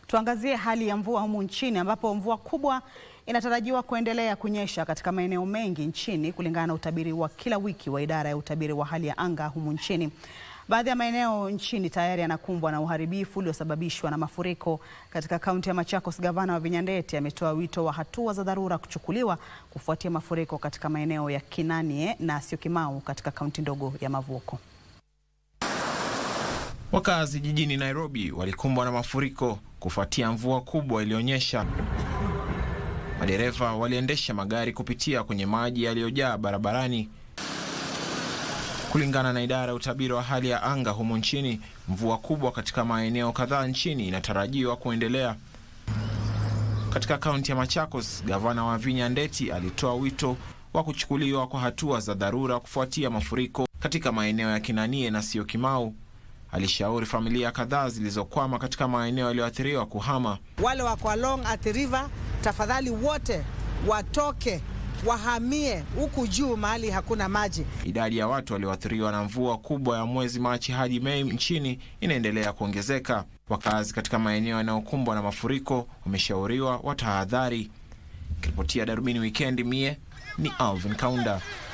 Tuangazie hali ya mvua humu nchini ambapo mvua kubwa inatarajiwa kuendelea kunyesha katika maeneo mengi nchini kulingana na utabiri wa kila wiki wa idara ya utabiri wa hali ya anga humu nchini. Baadhi ya maeneo nchini tayari yanakumbwa na uharibifu uliosababishwa na mafuriko. Katika kaunti ya Machakos, gavana wa Vinyandeti ametoa wito wa hatua za dharura kuchukuliwa kufuatia mafuriko katika maeneo ya Kinanie na Syokimau katika kaunti ndogo ya Mavuoko. Wakazi jijini Nairobi walikumbwa na mafuriko kufuatia mvua kubwa iliyonyesha. Madereva waliendesha magari kupitia kwenye maji yaliyojaa barabarani. Kulingana na idara ya utabiri wa hali ya anga humu nchini, mvua kubwa katika maeneo kadhaa nchini inatarajiwa kuendelea. Katika kaunti ya Machakos, gavana wa Vinya Ndeti alitoa wito wa kuchukuliwa kwa hatua za dharura kufuatia mafuriko katika maeneo ya Kinanie na Syokimau. Alishauri familia kadhaa zilizokwama katika maeneo yaliyoathiriwa kuhama. Wale wako along Athi River, tafadhali wote watoke wahamie huku juu mahali hakuna maji. Idadi ya watu walioathiriwa na mvua kubwa ya mwezi Machi hadi Mei nchini inaendelea kuongezeka. Wakazi katika maeneo yanayokumbwa na mafuriko wameshauriwa watahadhari. Kiripotia Darubini Wikendi, mie ni Alvin Kaunda.